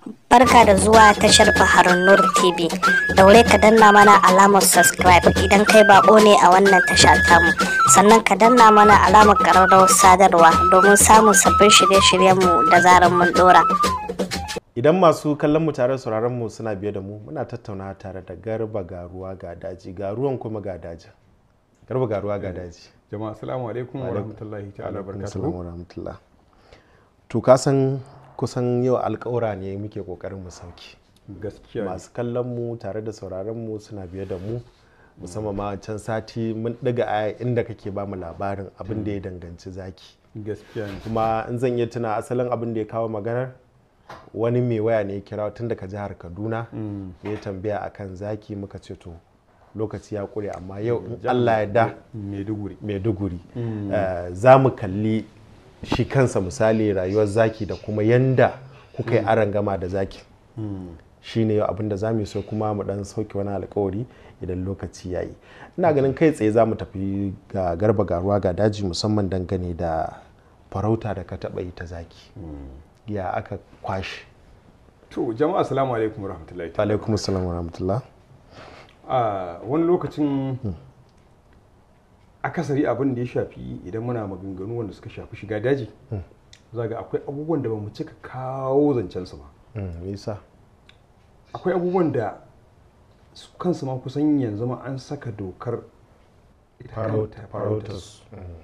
Barka da zuwa tashar Baharun Nur TV. Daure ka danna mana alamar subscribe idan kai bako ne a wannan tasha tamu. Sannan ka danna mana alamar ƙararrawar sadarwa domin samun sabbin shirye-shiryenmu da zarar mun dora. Idan masu kallon mu tare sauraron mu suna biye da mu muna tattauna tare da garba garuwa ga daji garuwan kuma ga daji. Garba garuwa ga daji. jama'a assalamu alaikum wa rahmatullahi ta'ala Assalamu barakatuhu rahmatullah. To ka san kusan yau alƙawura ne muke kokarin mu sauki. gaskiya ne. Masu kallon mu tare da sauraron mu suna biye da mu musamman ma can sati mun ɗiga aya inda kake ba mu labarin abin da ya danganci zaki. gaskiya ne kuma in zan iya tuna asalin abin da ya kawo maganar wani mai waya ne ya kira tun daga jihar kaduna ya tambaya akan zaki muka ce to lokaci ya kure amma yau in allah ya da maiduguri maiduguri eh, za mu kalli shi kansa misali rayuwar zaki da kuma yanda kuka yi aron gama da zaki shi ne abin da za mu yi so kuma mu dan sauke wani alkawari idan lokaci ya yi ina ganin kai tsaye za mu tafi ga garba garuwa ga daji musamman dangane da farauta da ka taɓa yi ta zaki ya aka kwashe to jama'a assalamu alaikum wa rahmatullahi ta'ala alaikum assalam wa rahmatullah a wani lokacin akasari abin da ya shafi idan muna maganganu wanda suka shafi shiga daji za ga akwai abubuwan da ba mu cika kawo zancensu ba Mm, me yasa akwai abubuwan da su kansu ma kusan yanzu ma an saka dokar ita farauta kanta farautar su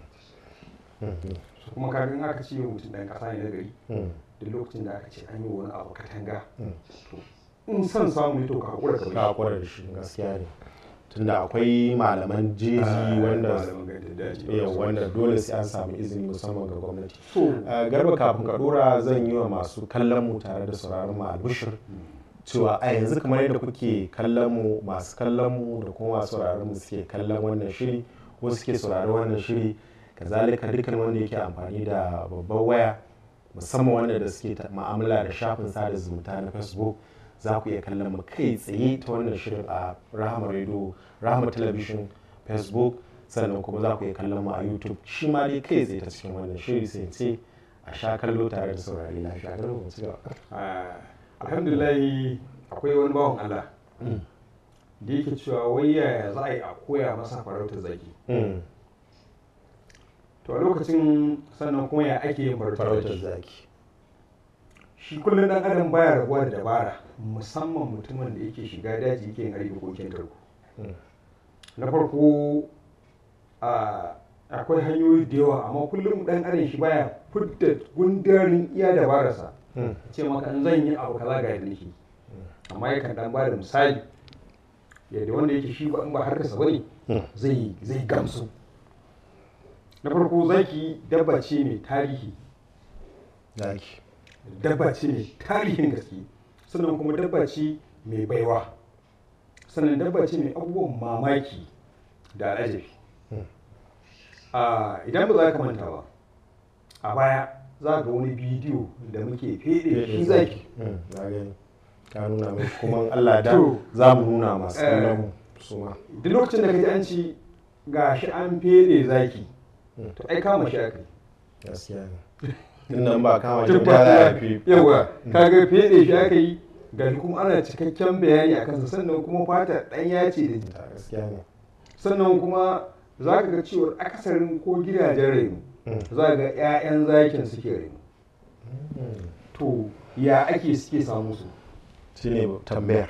kuma kaga in aka ce mutum ɗan ƙasa ne na gari da lokacin da aka ce an yi wani abu katanga to in son samu ne to ka haƙura ka ka bai kwara da shi gaskiya ne tunda akwai malaman jeji wanda malaman gandun daji da yau wasu. wanda dole sai an samu izini musamman ga gwamnati so Uh, garba kafin ka dora zan yi wa masu kallon mu tare da sauraron mu albishir cewa a yanzu kamar yadda kuke kallon mu masu kallon mu da kuma masu sauraron mu suke kallon wannan shiri ko suke sauraron wannan shiri kazalika dukkan wanda yake amfani da babbar waya musamman wanda da suke ta- ma'amala da shafin sada zumunta na facebook za ku iya kallon mu kai tsaye ta wannan shirin a rahama radio rahama television facebook sannan kuma za ku iya kallon mu a youtube shi ma dai kai tsaye ta cikin wannan shiri sai in ce a sha kallo tare da saurari lafiya garba mu ci gaba. ah, alhamdulillah akwai wani bawan Allah da yake cewa wai yaya za a yi a koya masa farautar zaki Mm, to a lokacin sannan kuma ya ake yin farautar farautar zaki zaki shi kullum dan adam baya rabuwa da dabara musamman mutumin da yake shiga daji yake yin harbi ko tarko Mm. na farko a akwai hanyoyi da yawa amma kullum dan adam shi baya fidda gundarin iya dabararsa Mm. ce maka in zan yi abu kaza ga yadda nake amma yakan dan ba da misali yadda wanda yake shi ba in ba harkarsa bane Mm. zai zai gamsu na farko zaki dabba ce mai tarihi zaki dabba ce mai tarihin gaske sannan kuma dabba ce mai baiwa sannan dabba ce mai abubuwan mamaki da al'ajabi a idan ba za ka manta ba a baya za ga wani bidiyo da muke fede shi zaki Mm, na gani ka nuna mai kuma in Allah da To. za mu nuna masu Eh. kallon mu su ma duk lokacin da ka ji an ci ga shi an fede zaki to ai kama shi aka yi gaskiya ne tun nan ba kama shi Tun ba za a ba fi yawa kaga fede shi aka yi ga shi kuma ana cikakken bayani a kansa sannan kuma fata ɗanya ce da ta gaskiya ne sannan kuma za ka ga cewar akasarin ko gidajen rainu Mm. za ga 'ya'yan zakin suke rainu to ya ake suke samu su shine tambayar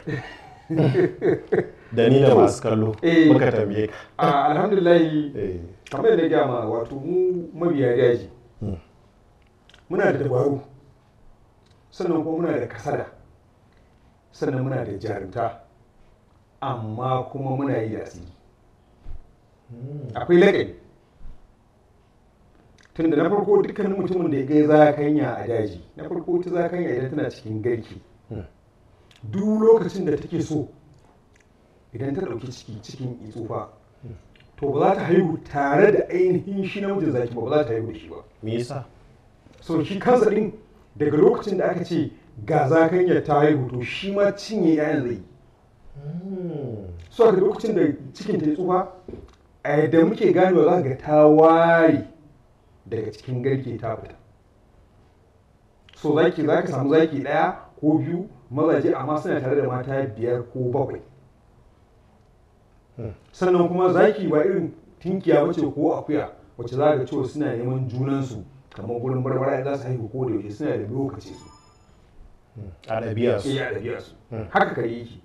da ni da masu kallo Eh. muka tambaye ka a alhamdulillahi Eh, kamar da gyama wato mu mabiya daji Mm. muna da dabaru sannan kuma muna da kasada sannan muna da jarumta amma kuma muna yi da asiri akwai lagani tunda na farko dukkanin mutumin da ya gai zakanya a daji na farko ta zakanya idan tana cikin garki Mm. duk lokacin da take so idan ta ɗauki ciki cikin tsufa to ba za ta haihu tare da ainihin shi namijin zaki ba ba za ta haihu da shi ba me yasa so shi kansa din daga lokacin da aka ce ga zakanya ta haihu to shi ma cinye 'ya'yan zai yi so a lokacin da cikin ta yi tsufa a yadda muke ganewa za ka ga ta ware daga cikin garke ta fita so zaki za ka samu zaki ɗaya ko biyu mazaje amma suna tare da mata biyar ko bakwai sannan kuma zaki ba irin tinkiya bace ko akuya wacce za ga cewa suna neman junansu kamar gurin barbara za su haihu ko da yaushe suna da lokaci su a ɗabi'a su iya ɗabi'a su haka kare yake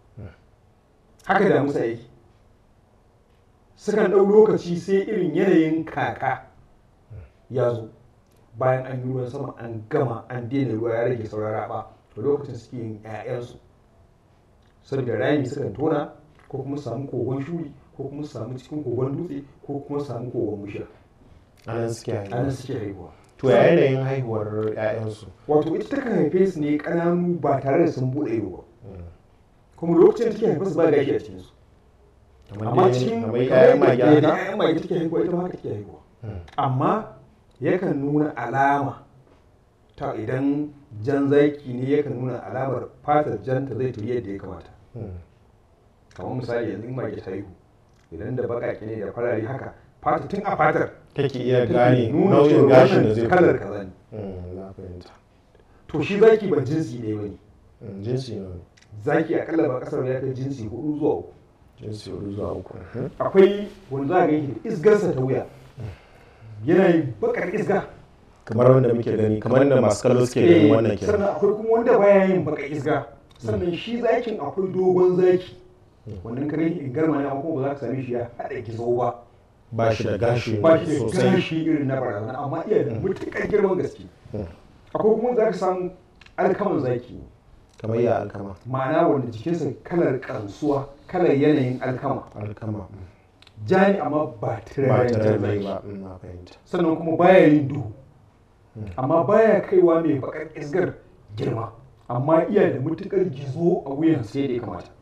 haka da musa yake sukan ɗau lokaci sai irin yanayin kaka ya zo bayan an yi ruwan sama an gama an daina ruwa ya rage saurara ba to lokacin suke yin 'ya'yansu saboda rami sukan tona ko kuma su samu kogon shuri ko kuma su samu cikin kogon dutse ko kuma su samu kogon bishiya a nan suke a nan haihuwa suke haihuwa to ya yanayin haihuwar 'ya'yansu wato ita takan haife su ne ƙananu ba tare da sun buɗe ido ba kuma lokacin da take haife su ba gashi a cikinsu amma cikin kamar 'ya'yan mage da haka 'ya'yan mage take haihuwa ita ma haka take haihuwa amma yakan nuna alama ta idan jan zaki ne yakan nuna alamar fatar janta zai tafi yadda ya kamata kamar misali yanzu in mage ta haihu idan da baƙaƙe ne da farare haka fata tun a fatar kake iya take gane nuna nau'in cewa gashin da wannan zai kalar fito kaza ne Mm, na fahimta to shi zaki ba jinsi ne bane Mm, jinsi ne zaki akalla ba kasar ya kai jinsi hudu zuwa uku jinsi hudu zuwa uku Mhm. akwai wanda za a gani da isgarsa ta wuya yana yin bakar isga kamar wanda muke gani kamar da masu kallo suke ganin wannan kenan sannan akwai kuma wanda baya yin bakar isga sannan shi zakin akwai dogon zaki wannan kare in garma ne amma kuma ba za ka same shi ya haɗa gizo ba ba shi da gashi ba shi da sosai gashi irin na barazana amma iya da matuƙar girman gaske akwai kuma za ka samu alkaman zaki kamar ya alkama ma'ana wanda jikinsa kalar kansuwa kalar yanayin alkama alkama ja ne amma ba ba turaren ta jan rai zaki ba Mm, na fahimta sannan kuma baya yin duhu amma baya kaiwa mai bakar isgar girma amma iya da matukar gizo a wuyan sai da ya kamata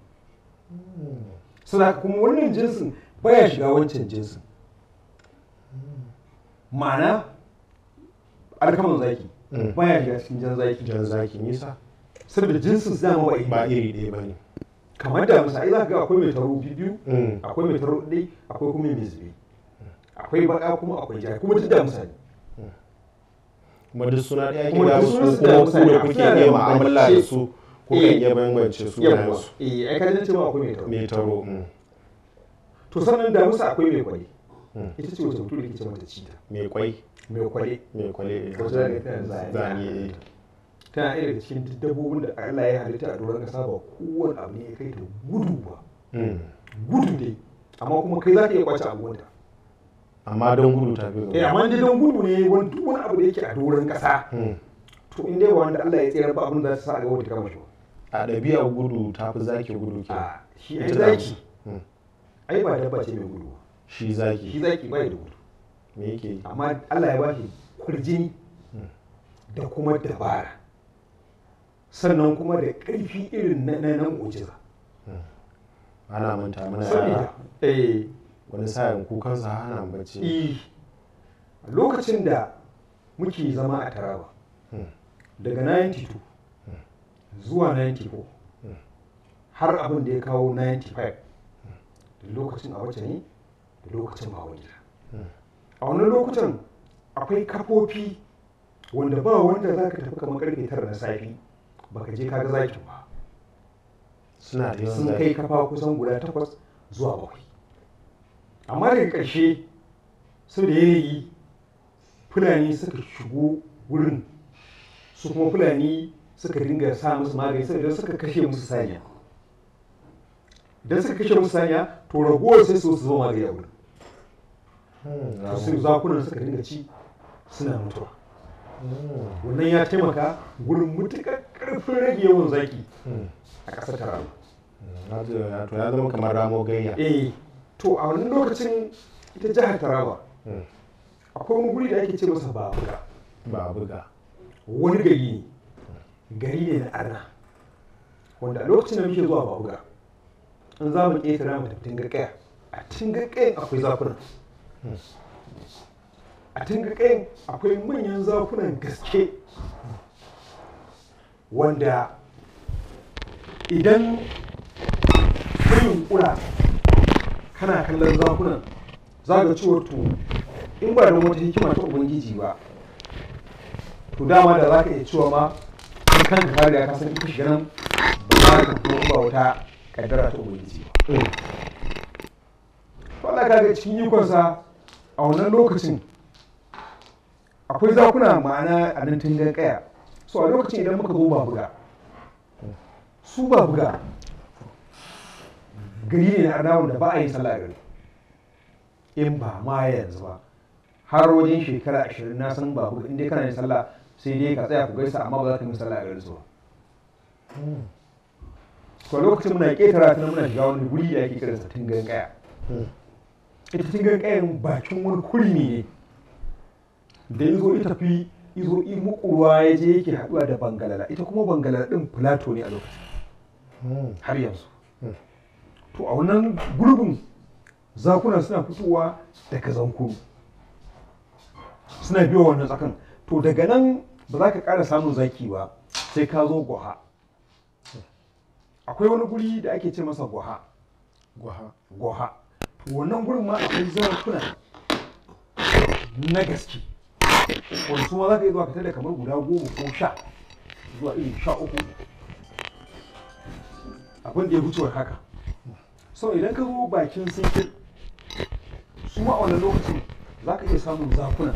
suna kuma wannan jinsin baya shiga wancan jinsin ma'ana alkaman zaki Mm. baya shiga cikin jan zaki jan zaki nisa saboda jinsin su dama ba iri ba iri ɗaya ba ne kamar da misali za ka ga akwai mai taro biyu Mm. akwai mai taro ɗai akwai kuma mai zube akwai baka kuma akwai ja kuma duk da misali kuma duk suna ɗaya ke Kuma da duk su sunan su kuma da ku misali, da a kuke suna da iya mu'amala da bambance. su kuka Eh. iya bambance su yamma su eh ai kajin cewa akwai mai taro mai taro mm. to sannan da musa akwai mai kwale Mm. ita ce wacce mutum da ke ce mata cita mai kwai mai kwale mai kwale eh, Wata za ka tana zane. zane eh. tana ɗaya daga cikin duk dabbobin da Allah ya halitta a doron kasa ba kowane abu ne ya kai ta gudu ba Mm. gudu dai amma kuma kai za ka iya kwace abuwanta amma don gudu ta fi eh gaba amma dai don gudu ne wani duk wani abu da yake a doron kasa Mm. to in dai ba wanda Allah ya tsere ba abin da za ta sa a gaba ta kama shi ba a ɗabi'ar gudu ta fi zaki gudu ke a shi ai Ita zaki Mm. ai ba dabba ce mai gudu ba shi shi zaki zaki ba ya da gudu me yake yi amma Allah ya ba shi kurjini da kuma dabara sannan kuma da ƙarfi irin na na nan mu'jiza ana manta mana saboda yara eh wani sa'in kukansa hana mu bacci i lokacin da muke zama a Taraba daga 92 zuwa 94 har abin da ya kawo 95 da lokacin a wacce ne da lokacin ba wani a wannan lokutan akwai kafofi wanda ba wanda za ka tafi kamar karfe tara na safi baka je kaga zakin ba suna da yawan sun kai zaki kafa kusan guda takwas zuwa bakwai amma daga ƙarshe sau da yanayi fulani suka shigo wurin su kuma fulani suka dinga sa musu magani saboda suka kashe musu saniya idan suka kashe musu saniya to ragowar sai su zo magani a wurin Mm, na to sai mu- zakunan suka dinga ci suna mutuwa wannan ya taimaka gurin mutuƙar ƙarfin rage yawan zaki Mm. a ƙasar taraba Na ji- ya- to ya zama kamar ramo gayya eh to a wannan lokacin ita jihar taraba Mm. akwai wani guri da ake ce masa babuga ba a buga wani gari ne gari ne na arna wanda a lokacin da muke zuwa babuga in za mu ƙetare mu tafi tingarkaya a tingarkayan akwai zakuna a tingarkayan akwai manyan zakunan gaske wanda idan kayin kura kana kallon zakunan za ga cewar to in ba don wata hikima ta ubangiji ba to dama da za ka iya cewa ma kai kanka ka riga ka san ita shiga nan ba za ka kuma ba wata kaddara ta ubangiji ba Allah ka ga cikin ikonsa a wannan lokacin akwai zakuna ma'ana a nan tungan kaya so a lokacin idan muka zo ba buga su ba buga gari ne na arnawun da ba a yin sallah a gari in ba ma yanzu ba har wajen shekara ashirin na san ba buga inda kana yin sallah sai dai ka tsaya ku gaisa amma ba za ka yi sallah a garin su ba so a lokacin muna ƙetara ta muna shiga wani guri da ake kiransa tungan kaya ita tungan kayan bakin wani kurmi ne da ya zo ita fi izo mukuwa ya je yake haɗuwa da bangalala ita kuma bangalala ɗin filato ne a lokacin har yanzu to a wannan gurbin zakuna suna fitowa daga zankuru suna biyo wannan tsakan to daga nan ba za ka ƙara samun zaki ba sai ka zo gwaha akwai wani guri da ake ce masa gwaha gwaha gwaha to wannan gurin ma akwai zakuna na gaske wani su ma za ka yi zuwa ka tada kamar guda goma ko sha zuwa irin sha uku abin da ya wuce haka sau idan ka zo bakin sinkin su ma a wannan lokacin za ka iya samun zakuna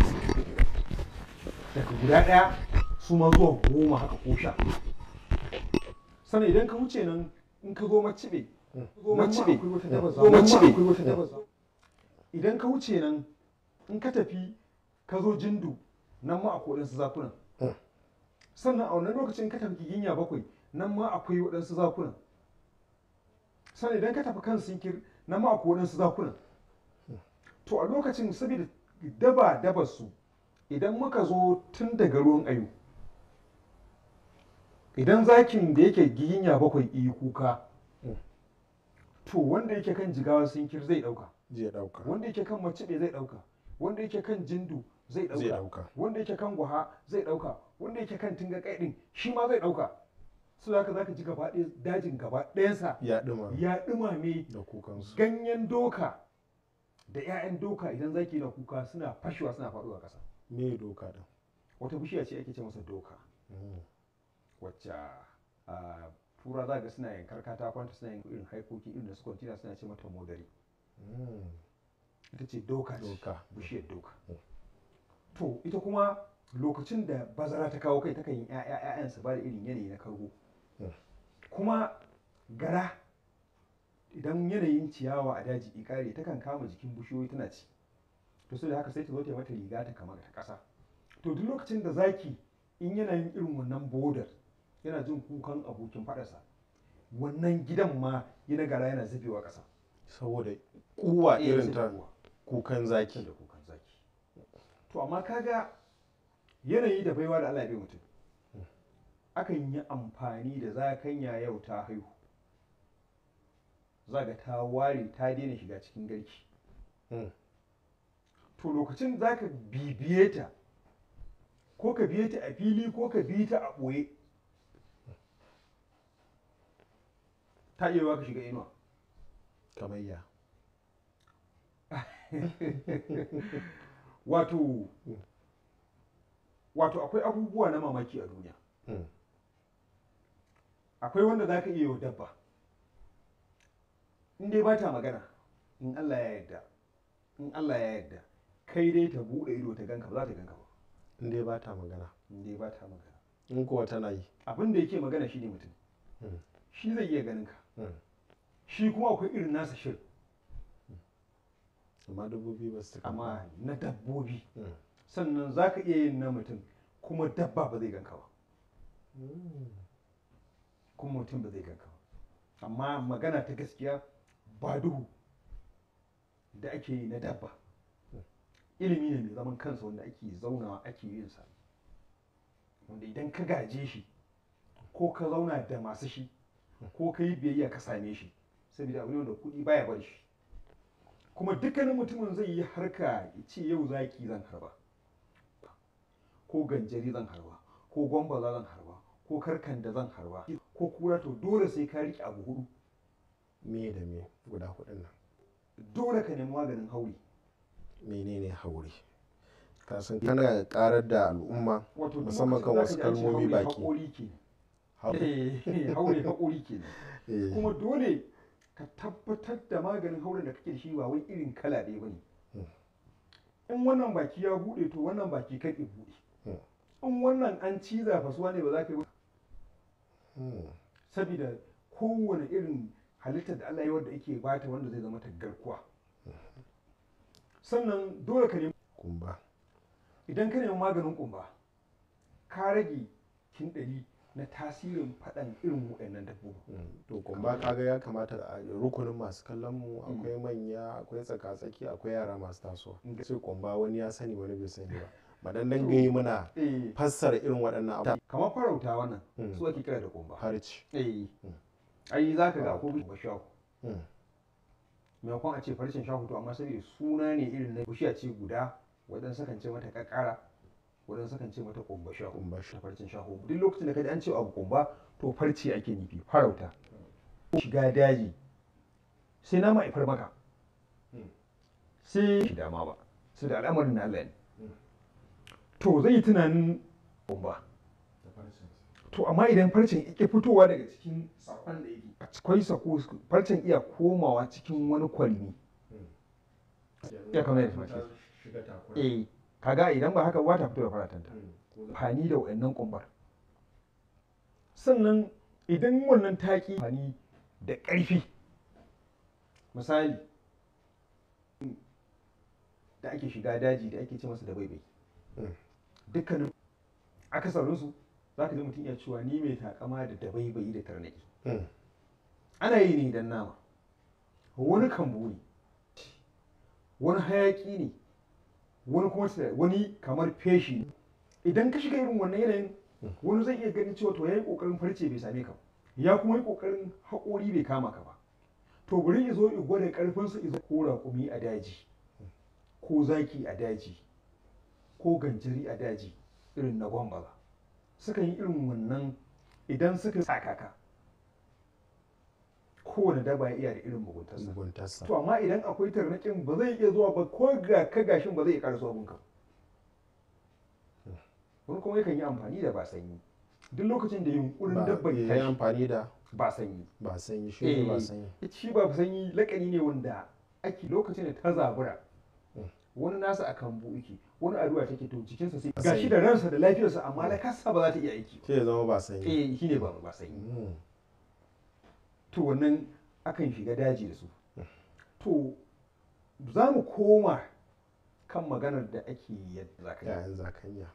daga guda ɗaya su ma zuwa goma haka ko sha sannan idan ka wuce nan in ka zo macibe macibe zo macibe idan ka wuce nan in ka tafi ka zo jindu nan ma akwai waɗansu zakunan sannan a wannan lokacin ka tafi giginya bakwai nan ma akwai waɗansu zakunan sannan idan ka tafi kan sinkir nan ma akwai waɗansu zakunan to a lokacin saboda daba dabar su idan muka zo tun daga ruwan ayu idan zakin da yake giginya bakwai iyi kuka to wanda yake kan jigawa sinkir zai ɗauka zai dauka wanda yake kan macibe zai ɗauka wanda yake kan jindu zai zai ɗauka dauka wanda yake kan guha zai ɗauka wanda yake kan tinga kai ɗin shi ma zai ɗauka su haka za ka ji gaba ɗaya dajin gaba ɗayansa ya dima ya ɗumame da kukansu ganyen doka da 'ya'yan doka idan zaki na kuka suna fashewa suna faɗuwa ƙasa me doka din wata bishiya ce ake ce masa doka wacce a tura za ga suna yankar katakonta suna yin irin haikoki irin da su kwantina suna ce mata modari ita ce doka ce, Doka. bishiyar doka to ita kuma lokacin da bazara ta kawo kai takan yi 'ya'yan su ba da irin yanayi na kargo Mm. kuma gara idan yanayin ciyawa a daji ikare takan kama jikin bishiyoyi tana ci to sai da haka sai ta zo ta yi mata riga ta kama ta ƙasa to duk lokacin da zaki in yana yin irin wannan bodar yana jin kukan abokin faɗarsa wannan gidan ma yana gara yana zubewa ƙasa saboda kuwa Eh, irin ta zubewa. kukan zaki da kukan zaki to amma kaga yanayi da baiwa da Allah ya bai mutum akan yi amfani da zakanya yau ta haihu zaga ta ware ta daina shiga cikin garki Mm. to lokacin zaka bibiye ta ko ka biye ta a fili ko ka bi ta a ɓoye ta iya yiwuwa ka shiga inuwa kamar ya wato wato akwai abubuwa na mamaki a duniya Mm. akwai wanda za ka iya wa dabba in dai ba ta magana in Allah ya yarda in Allah ya yarda kai dai ta buɗe ido ta ganka ba za ta ganka ba in dai ba ta magana in dai ba ta magana in kuwa tana yi abin da yake magana shi ne mutum Mm. shi zai iya ganin ka Mm. shi kuma akwai irin nasa shirin amma dabbobi ba su taka amma na dabbobi Mm. sannan za ka iya yin na mutum kuma dabba ba zai ganka ba Mm. kuma mutum ba zai ganka ba amma magana ta gaskiya ba duhu da ake yi na dabba ilimi ne mai zaman kansa wanda ake zaunawa ake yin sa wanda idan ka gaje shi ko ka zauna da masu shi ko ka yi biyayya ka same shi saboda abu ne wanda kuɗi baya bar shi kuma dukkanin mutumin zai yi harka ya ce yau zaki zan harba ko ganjari zan harba ko gwambaza zan harba ko karkan da zan harba ko kura to dole sai ka riƙe abu hudu me da me guda hudun nan dole ka nemi maganin hauri menene hauri ka san kana karar da al'umma wato duk musamman kan lokacin wasu da aka ji an ce kalmomi haure baki haƙori ke Hau- Eh, haure haƙori ke eh, kuma dole ka tabbatar da maganin hauren da kake da shi ba wai irin kala ɗaya ba ne in wannan baki ya buɗe to wannan baki kan ya buɗe in wannan an ciza fasuwa ne ba za ka yi ba hmm, saboda kowane irin halittar da Allah ya wadda ake bata wanda zai zama ta garkuwa sannan dole ka nemi kumba idan ka nemi maganin kumba ka rage kin ɗari na tasirin faɗan irin waɗannan dabbobi Hmm, to kumba kaga ya kamata a rukunin masu kallon mu akwai manya akwai tsaka-tsaki akwai yara masu tasowa sai kumba wani ya sani wani bai sani ba madan dan gayi muna eh fassara irin waɗannan abubuwa kamar farauta wannan Mm. su ake kira da kumba harci eh ai za ka ga ko kumba shahu Hmm, maimakon a ce farcen shahu to amma saboda suna ne irin na bishiya ce guda waɗansu kan ce mata kakara waɗansu kan ce mata kumba shahu kumba ta shi farcen shaho duk lokacin da kaji an ce abu kumba to farce ake nufi farauta shiga daji sai na ma'aifar maka sai shi dama ba su da al'amarin na Allah ne to zai yi tunanin kumba to amma idan farcen yake fitowa daga cikin sakon da yake akwai sako farcen iya komawa cikin wani kwalmi ya kamar yadda mace eh kaga idan ba haka ba ta fito da faratanta amfani da wayannan kumbar sannan idan wannan taki amfani da ƙarfi misali da ake shiga daji da ake ce masa da baibai Mm. dukkanin akasarinsu za ka ji mutum ya cewa ni mai takama da dabaibai da tarnaki Hmm, ana yi ne don nama wani kambu ne wani hayaki ne wani kuma tira- wani kamar feshi ne idan ka shiga irin wannan yanayin wani zai iya ganin cewa to ya yi ƙoƙarin farce bai same ka ba ya kuma yi ƙoƙarin haƙori bai kama ka ba to bari ya zo ya gwada ƙarfinsa izo ko raƙumi a daji ko zaki a daji ko ganjiri a daji irin na gwambaza sukan yi irin wannan idan suka sakaka kowane daba ya iya da irin muguntarsa muguntarsa to amma idan akwai tarnaƙin ba zai iya zuwa ba ko ga ka gashin ba zai iya ƙarasa abinka wani kuma yakan yi amfani da ba sanyi duk lokacin da yunkurin ba dabban ya yi tashi amfani da ba sanyi ba sanyi shi ne ba Eh, sanyi shi ba sanyi lakani ne wanda ake lokacin da ta zabura wani nasa a kambu yake wani addu'a take to jikinsa sai gashi da ransa da lafiyarsa amma na kasa ba za ta iya aiki ba sai ya zama ba sanyi eh shi ne ba ba sanyi Hmm, to wannan akan shiga daji da su to za mu koma kan maganar da ake yadda zakanya yayan zakanya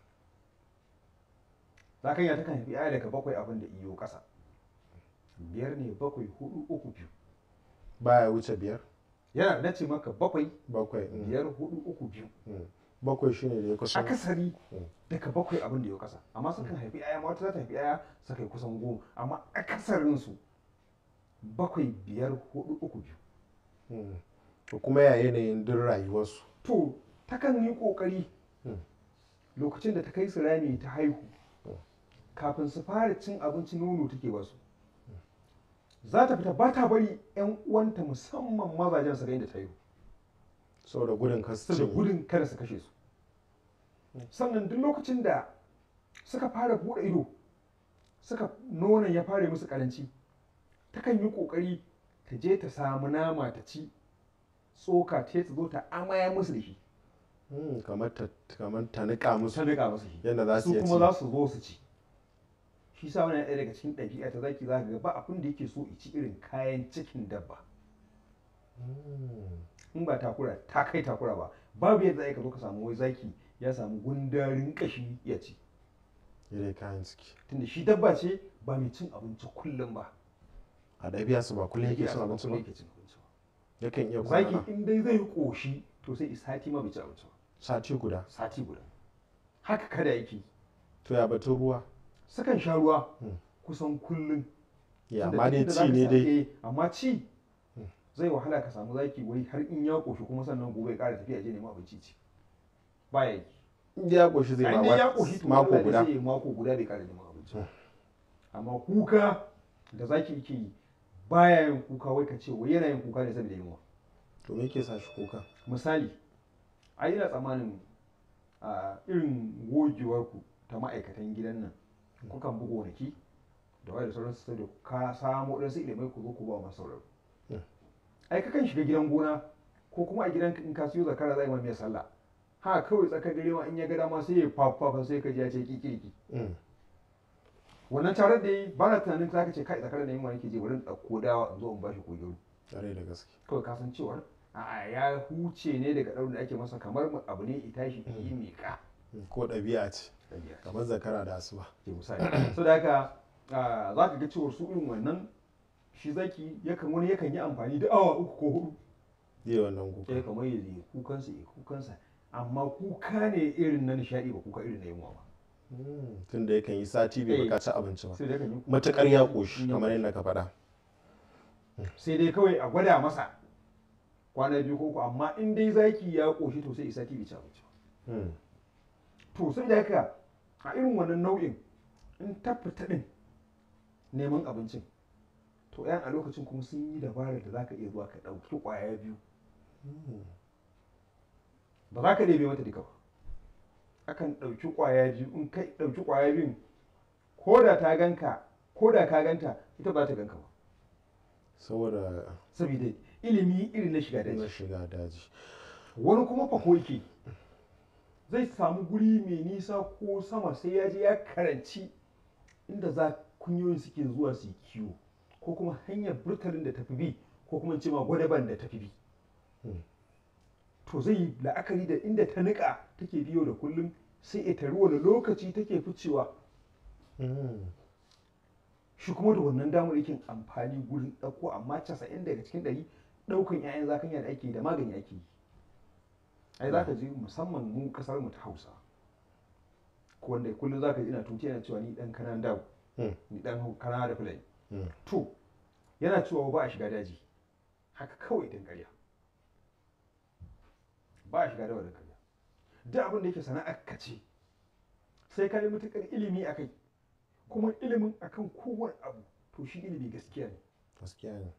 zakanya ta kan haifi aya daga bakwai abin da iyo ƙasa biyar ne bakwai hudu uku biyu baya wuce biyar yana da ce maka bakwai bakwai hmm, biyar hudu uku biyu hmm. bakwai shine da ya kusan akasari Mm. daga bakwai abin da ya kasa amma sukan haifi aya ma wata za ta haifi aya su kai kusan goma amma akasarin su bakwai biyar hudu uku biyu Hmm. to kuma ya yanayin duk rayuwarsu to takan yi kokari Mm. lokacin da ta kai su rami ta haihu kafin su fara cin abinci nono take ba su za ta fita ba ta bari yan uwanta musamman mazajen su ga inda ta haihu saboda gudun kasu saboda gudun kada su kashe su sannan duk lokacin da suka fara buɗe ido suka nonon ya fara musu karanci takan yi ƙoƙari ta je ta samu nama ta ci tsoka ta ta zo ta amaya musu da shi Hmm, kamar ta kamar ta nika musu ta riƙa musu shi yadda za su su iya kuma ci za su zo su ci shi sa wani ɗaya daga cikin ɗabi'a ta zaki za ka ga ba abin da yake so i ci irin kayan cikin dabba Hmm, in ba takura ta kai takura ba babu yadda za ka zo ka samu wai zaki ya samu gundarin kashi ya ci yadda kayan ciki tunda shi dabba ce ba mai cin abinci kullum ba a ɗabi'a su ba kullum yake Yake cin abinci ba yake cin abinci ba yakan iya kwana zaki in dai zai yi koshi to sai sati ma bai ci abinci ba sati guda sati guda haka kada yake to ya batun ruwa sukan sha ruwa Hmm. kusan kullum ya Tunda amma duk dai inda ci zaka ne sa- dai eh, amma ci zai wahala ka samu zaki wai har in ya koshi kuma sannan gobe ya ƙara tafiya je neman abinci ci baya yi inda ya ƙoshi zai a ma inda ya wat- koshi to mako Allah guda zai yi mako guda bai ƙara neman abinci ba. amma kuka da zaki yake yi baya yin kuka wai ka ce wai yana yin kuka ne saboda yunwa to me yake sa shi kuka misali a ina tsammanin a irin gogewarku ta ma'aikatan gidan nan kukan bi gonaki da wayar da sauransu sai da ka samu ɗansu ilimai ku zo ku ba masu sauraro Mm. ai kakan shiga gidan gona ko kuma a gidan in ka siyo zakara za a yi mai sallah ha kawai tsakar dare ma in ya ga dama sai ya fafafa sai ka ji ya ce kikiriki Mm. wannan tarar da yi ba na tunanin za ka ce kai zakarar da yin wani ke je wurin ɗauko dawa in zo in bashi kogiro Ƙwarai da gaske kawai ka san cewar a ya huce ne daga ɗaurin da ake masa kamar abu ne ita shi yi miƙa Mm. ko ɗabi'a ce kamar zakara da asuba ke misali so da haka ah, za ka ga cewar su irin wannan shi zaki yakan wani yakan yi amfani da awa uku ko hudu zai wannan kuka sai kamar ya zai kukansa ya kukansa amma kuka ne irin na nishaɗi ba kuka irin na yunwa ba Mm. tunda yakan yi sati bai Eh. bukaci abinci ba sai dai kan yi kuka- matuƙar ya ƙoshi kamar yadda ka faɗa sai dai kawai a gwada masa kwana biyu ko uku amma in dai zaki ya ƙoshi to sai isa tv ci abinci ba Mm. to sai da haka a irin wannan nau'in in ta fita din neman abincin to yan a lokacin kuma sun yi dabarar da zaka iya zuwa ka ɗauki ƙwaya biyu Mm. ba za ka ɗebe mata duka ba akan ɗauki ƙwaya biyu in kai ɗauki ƙwaya biyun ko da ta ganka ko da ka ganta ita ba ta ganka ba saboda saboda ilimi irin na shiga na daji shiga daji wani kuma fako yake zai samu guri mai nisa ko sama sai ya je ya karanci inda za kunyoyin suke zuwa su yi kiwo ko kuma hanyar burtalin da tafi bi ko kuma ce ma gwadaban da tafi bi Hmm. to zai yi la'akari da inda ta niƙa take biyo da kullum sai ya tari wani lokaci take ficewa Mm. shi kuma da wannan damar yake amfani gurin ɗauko amma casa'in daga cikin ɗari ɗaukan 'ya'yan zakanya da ake yi da magani ake yi ai za ka ji musamman mu kasar mu ta hausa ko wanda kullum za ka ji ina tuti yana cewa ni ɗan kanan dawo Mm. ni ɗan kana da fulani Mm. to yana cewa ba a shiga daji haka kawai dan ƙarya ba a shiga dawa dan ƙarya duk abin da yake sana'ar ka ce sai ka yi matuƙar ilimi a kai kuma ilimin akan kowane abu to shi ilimi gaskiya ne gaskiya ne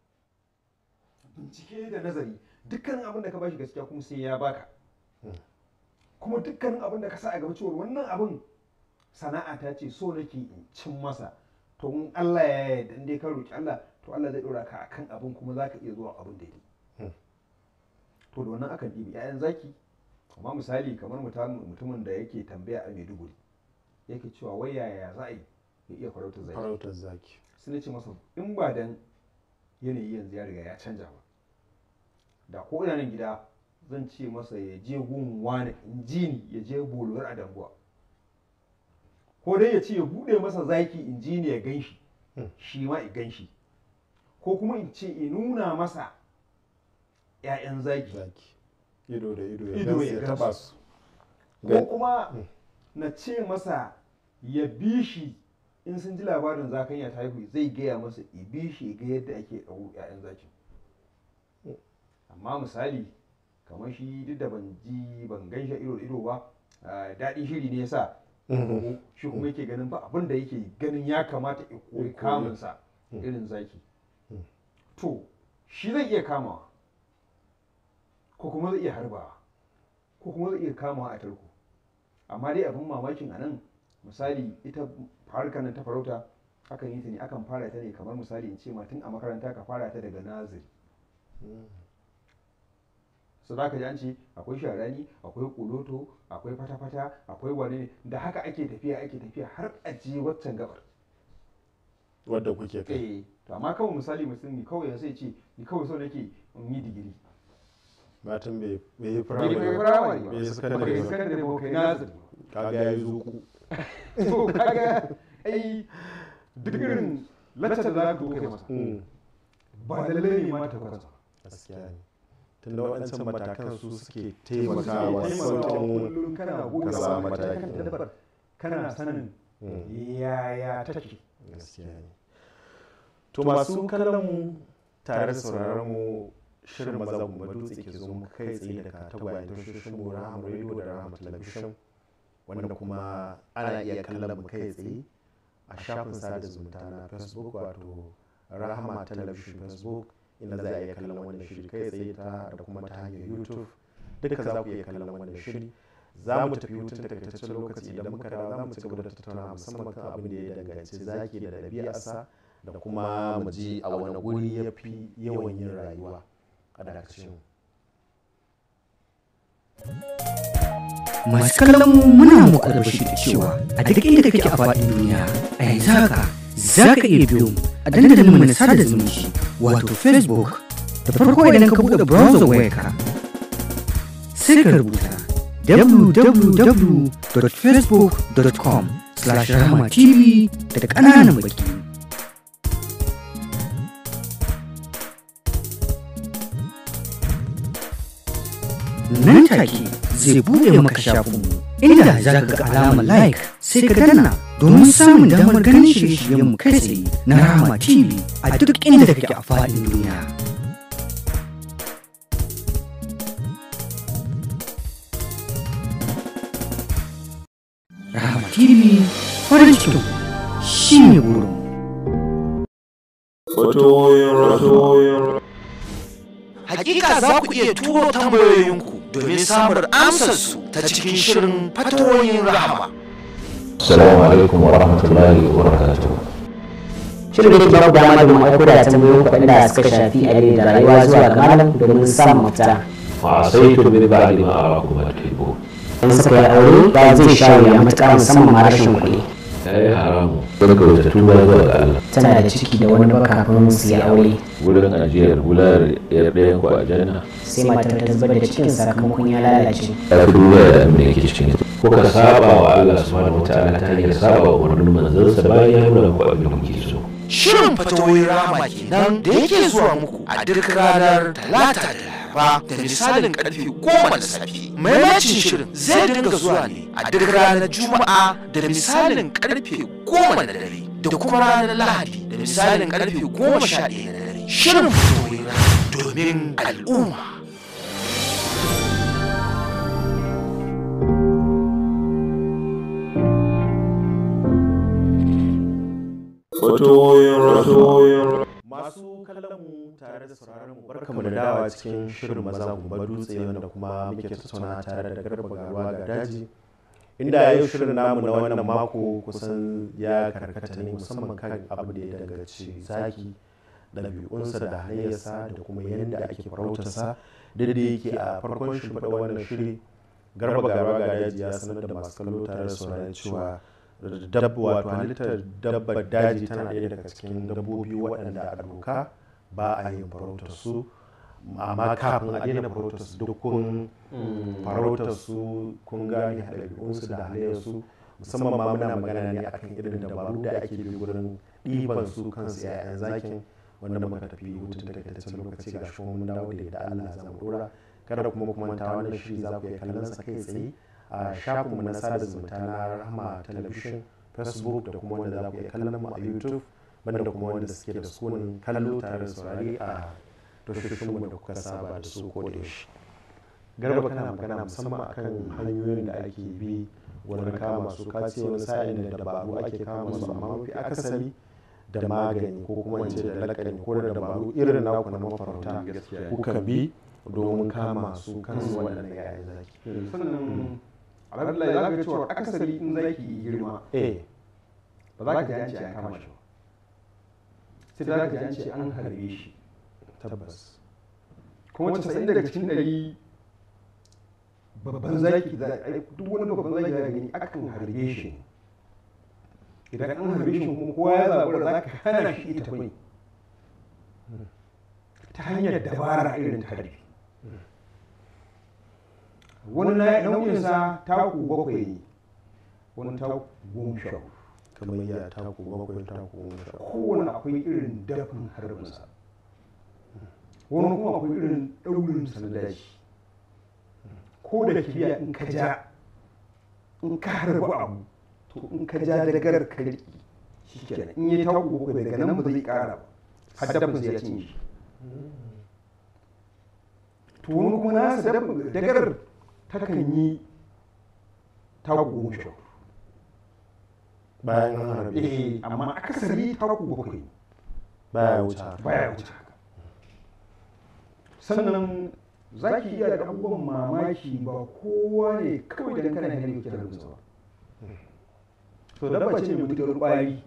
bincike da nazari dukkanin abin da ka bashi gaskiya kuma sai ya baka Hmm. kuma dukkanin abin da ka sa a gaba cewa wannan abin sana'a ta ce so nake in cin masa to in Allah ya yarda in dai ka roki Allah to Allah zai dora ka akan abin kuma zaka iya zuwa abin da Hmm. yake to da wannan akan ɗibi 'ya'yan zaki amma misali kamar mutum- mutumin da yake tambaya a Maiduguri yake cewa wai yaya za a yi ya iya farautar zaki farautar zaki sai na ce masa in ba dan yanayi yanzu ya riga ya canja ba da ko ina nan gida zan ce masa ya je gun wani in ji ni ya je bolowar a dambuwa ko dai ya ce ya bude masa zaki in ji ni ya gan shi Hmm. shi ma ya gan shi ko kuma in ce in nuna masa 'ya'yan zaki zaki ido da ido ya Ido gansu ya ya gansu. taba su ko Gan- kuma Hmm. na ce masa ya bi shi in sun ji labarin zakanya ta haihu zai gaya masa ya bi shi ya ga yadda ake ɗau 'ya'yan zakin Hmm. amma misali kamar shi duk da ban ji ban gan shi ido da ido ba ah, daɗin shiri ne yasa Mhm. shi kuma yake ganin ba abin da yake ganin ya kamata ya koyi Ya koyi. kamunsa Hmm. irin zaki Hmm. to shi zai iya kamawa ko kuma zai iya harbawa ko kuma zai iya kamawa a tarko amma dai abin mamakin a nan misali ita harkar nan ta farauta akan yi ta ne akan fara ta ne kamar misali in ce ma tun a makaranta ka fara ta daga naziri Mm. su za ka ji an ce akwai sharani akwai kuloto akwai fata-fata akwai wane ne da haka ake tafiya ake tafiya har a je waccan gabar wadda kuke kai eh to amma kawai misali mutum ni kawai sai ce ni kawai so nake in yi digiri matan bai bai yi bai firamare kai ba firamare ba bai yi bai sakandare kai ba sakandare ba kai naziri kaga ya yi zuku to kaga ai duk irin laccar da za ka kai masa Mm. ba da lalle ne ma ta kwanza gaskiya ne tunda waɗancan matakan su suke taimakawa taimakawa sauƙin kullum kana goge ka samu mataki. kan dabbar kana sanin Mm. yaya take gaskiya ne to masu kallon mu tare da sauraron mu shirin maza mu dutse ke zo mu kai tsaye daga tagwayen tashoshin mu rahama radio da rahama talabishin wanda kuma ana iya kallon mu kai tsaye a shafin sada zumunta na facebook wato rahama talabishin facebook inda za a iya kallon wannan shiri kai tsaye ta da kuma ta hanyar youtube duka za ku iya kallon wannan shiri za mu tafi hutun takaitaccen lokaci idan muka dawo za mu ci gaba da tattauna musamman kan abin da ya danganci zaki da ɗabi'arsa da kuma mu ji a wani guri ya fi yawan yin rayuwa a dakacin Masu kallon mu muna muku albashi da cewa a duk inda kake a faɗin duniya a yanzu haka za ka iya biyo mu a dandalin mu na sada zumunci wato Facebook da farko idan ka buɗe browser wayarka sai ka rubuta www.facebook.com slash rahama tv da ƙananan baki nan take zai buɗe maka shafinmu inda za ka ga alamar like sai ka danna domin samun damar ganin shirye-shiryenmu kai tsaye na Rahama TV a duk inda kake a faɗin duniya. Rahama TV farin cikin shi ne burin. Hakika za ku iya turo tambayoyinku domin samun amsarsu ta cikin shirin fatoyin rahama. Assalamu alaikum wa rahmatullahi wa barakatuh. Shirin da ke baku dama domin aiko da tambayoyin kuɗin da suka shafi addini da rayuwa zuwa ga malam domin samun mafita. Fa sai to bi ba ma arakum atibu. In suka yi aure ba zai sha wuya matuƙa musamman ma rashin kuɗi. Yayi haramu. Barka da tuba zuwa ga Allah. Tana da ciki da wani baka kafin su yi aure. Wurin ajiyar gular yar ɗayan ku a janna. Sai matar ta zubar da cikin sakamakon ya lalace. Ya fi duba da abin da yake cikin ita. Kuka saba wa Allah subhanahu wa ta'ala ta hanyar saba wa umarnin manzansa bayan ya nuna muku abin da kuke so. Shirin fatoyin rahama kenan da yake zuwa muku a duk ranar talata da laraba da misalin karfe goma na safe. Maimacin shirin zai dinga zuwa ne a duk ranar juma'a da misalin karfe goma na dare da kuma ranar lahadi da misalin karfe goma sha ɗaya na dare. Shirin fatoyin rahama domin al'umma. masu kallon mu tare da sauraron mu barkamu da dawa cikin shirin maza gumba dutse wanda kuma muke tattauna tare da garba garuwa ga daji inda yau shirin namu na wannan mako kusan ya karkata ne musamman kan abu da ya danganci zaki ɗabi'unsa da hanyarsa da kuma yadda ake farautarsa da da yake a farkon shimfiɗa wannan shiri garba garuwa ga daji ya sanar da masu kallo tare da sauraron cewa dabba wato halittar dabbar daji tana ɗaya daga cikin dabbobi waɗanda a doka ba a yin farautar su amma kafin a daina farautar su duk kun farautar su kun gane ɗabi'unsu da halayyarsu musamman ma muna magana ne akan irin dabaru da ake bi wurin ɗiban su kansu 'ya'yan zakin wanda muka tafi hutun takaitaccen lokaci ga shi mun dawo da Allah za mu dora kada kuma kuma ta wannan shiri za ku iya kallon sa kai tsaye a shafinmu na sada zumunta na rahama television facebook da kuma wanda za ku iya kallon mu a youtube banda kuma wanda suke da sunan kallo tare da saurari a tashoshinmu da kuka saba da su ko da yaushe garba kana magana musamman akan hanyoyin da ake bi wurin kama su kace wani sa'in da dabaru ake kama su amma mafi akasari da magani ko kuma in ce da lakani ko da dabaru irin naku na mafarauta kuka bi domin kama su kansu waɗannan yayin zaki sannan alhamdulillah za ka ga cewa akasari in zaki yi girma eh ba za ka ji an ce an kama shi ba sai za ka ji an ce an harbe shi tabbas kuma casa'in daga cikin ɗari babban zaki za a duk wani babban zaki za ka gani akan harbe shi idan an harbe shi kuma kowa ya zaɓi za ka hana shi ita bai ta hanyar dabara irin ta harbe wani nauyinsa taku bakwai ne wani taku goma sha hudu kamar ya taku bakwai taku goma sha kowane akwai irin dafin harbinsa wani kuma akwai irin ɗaurinsa na daji ko da kibiya in ka ja in ka harbi abu to in ka ja dagar ka riƙi shi kenan in yi taku bakwai daga nan ba zai ƙara ba har dafin sai ya cinye shi to wani kuma nasa dagar takan yi taku goma sha hudu bayan an harbe eh amma akasari taku bakwai baya wuce haka baya wuce haka sannan za ki iya da abubuwan mamaki ba kowa ne kawai dan kana hanyar yake da ba to dabba ce mai mutukar ƙwari